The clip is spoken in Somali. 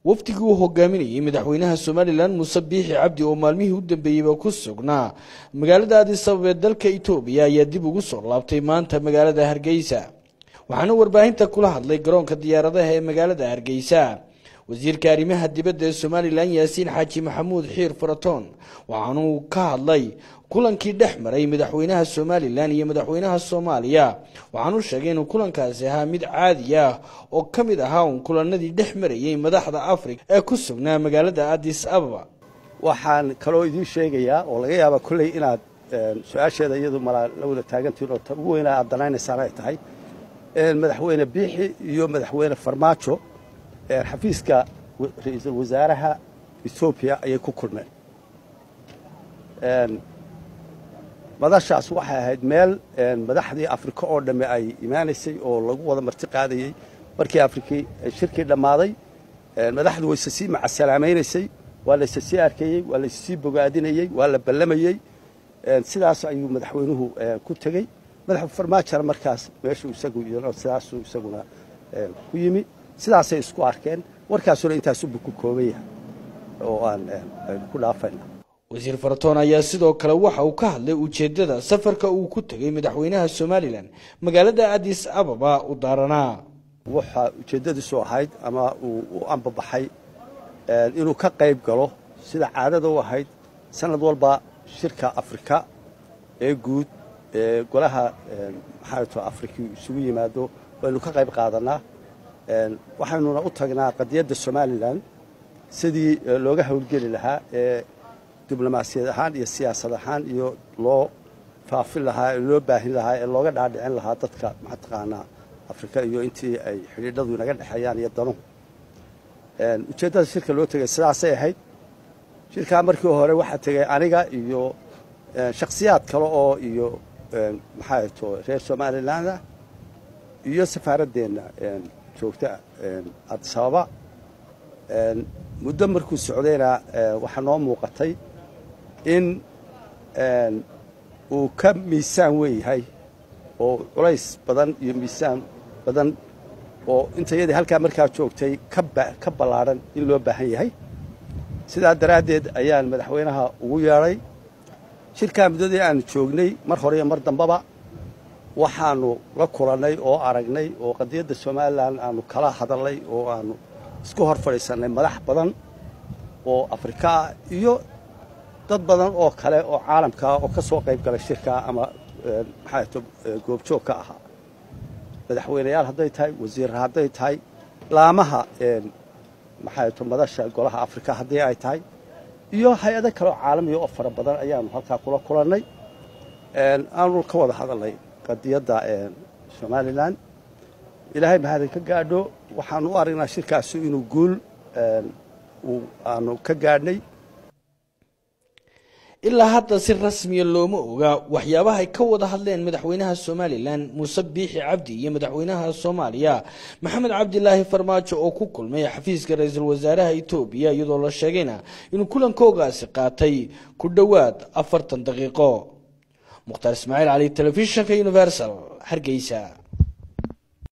wafdigii uu hogaaminayey madaxweynaha somalilan muuse biixi cabdi oo maalmihii u dambeeyeyba ku sugnaa magaalada addis ababa ee dalka etoobiya ayaa dib ugu soo laabtay maanta magaalada hargeysa waxaana warbaahinta kula hadlay garoonka diyaaradaha ee magaalada hargeysa wasiirka arrimaha dibadda ee somalilan yaasiin xaaji maxamuud xiir faratoon waxaanuu ka hadlay kulankii dhex maray madaxweynaha somalilan iyo madaxweynaha soomaaliya waxaanuu sheegay inuu kulankaasi ahaa mid caadi ah oo ka mid ahaa uun kulanadii dhex marayey madaxda afrika ee ku sugnaa magaalada addis ababa waxaan kaloo idiin sheegayaa oo laga yaaba kolley inaad su-aasheeda iyadu malaa la wada taagantiin oo ta ugu weynaa aad danaynaysaan ay tahay madaxweyne biixi iyo madaxweyne farmaajo xafiiska ra-iisul wasaaraha etoobiya ayay ku kulmeen madashaas waxay ahayd meel madaxdii afrika oo dhamme ay imaanaysay oo lagu wada marti qaadayey markii afrikii shirkii dhammaaday madaxdu wayse sii macasalaamaynaysay waa layse sii arkayey waa layse sii bogaadinayey waa la ballamayey sidaas ayuu madaxweynuhu ku tegey madaxu farmaajona markaas meeshuu isagu sidaasuu isaguna ku yimi sidaasay isku arkeen warkaasuna intaasubu ku kooban yahay oo aan ku dhaafayna wasiir faratoon ayaa sidoo kale waxa uu ka hadlay ujeeddada safarka uu ku tegey madaxweynaha somalilan magaalada addis ababa u daaranaa waxaa ujeeddadiisu ahayd ama uu u ambabaxay inuu ka qayb galo sida caadada u ahayd sanad walba shirka afrika ee guud ee golaha maxaato afrika isugu yimaado waynu ka qayb qaadanaa waxaynuna u tagnaa qadiyadda somalilan sidii looga howlgeli lahaa ee diblomaasiyad ahaan iyo siyaasad ahaan iyo loo faafin lahaa ee loo baahin lahaa ee looga dhaadhicin lahaa dadka mataqaanaa afrika iyo intii ay xidhiidhadu inaga dhexeeyaan iyo danuhu ujeeddada shirka loo tegay sidaasay ahayd shirkaa markii hore waxaa tegay aniga iyo shakhsiyaad kale oo iyo maxaa to reer somaliland ah iyo safaaraddeenna joogta addis ababa muddo markuu socdayna waxaa noo muuqatay in uu ka miisaan weyn yahay oo culays badan iyo miisaan badan oo intayadii halkaa markaa joogtay ka ballaadhan in loo baahan yahay sidaa daraaddeed ayaan madaxweynaha ugu yeedhay shirkaa muddadii aanu joognay mar hore iyo mar dambaba waxaanu la kulannay oo aragnay oo qadiyadda somalilan aanu kala hadalnay oo aanu isku hor fadhiisannay madax badan oo afrika ah iyo dad badan oo kale oo caalamkaa oo ka soo qayb galay shirkaa ama maxaato goobjoog ka ahaa madaxweyneyaal hadday tahay wasiirra hadday tahay laamaha maxaato madasha golaha afrika haddii ay tahay iyo hay-ado kaleoo caalamiya oo fara badan ayaanu halkaa kula kulannay aanu ka wada hadalnay qadiyadda somalilan ilaahay mahadin ka gaadho waxaanu u aragnaa shirkaasu inuu guul aanu ka gaadhnay ilaa hadda si rasmiya looma oga waxyaabaha ay ka wada hadleen madaxweynaha somalilan muuse biixi cabdi iyo madaxweynaha soomaaliya maxamed cabdilaahi farmaajo oo ku kulmay xafiiska ra-iisul wasaaraha etoobiya iyadoo la sheegayna inuu kulankoogaasi qaatay ku dhowaad afartan daqiiqo mukhtaar ismaaciil cali telefishinka universal hargeysa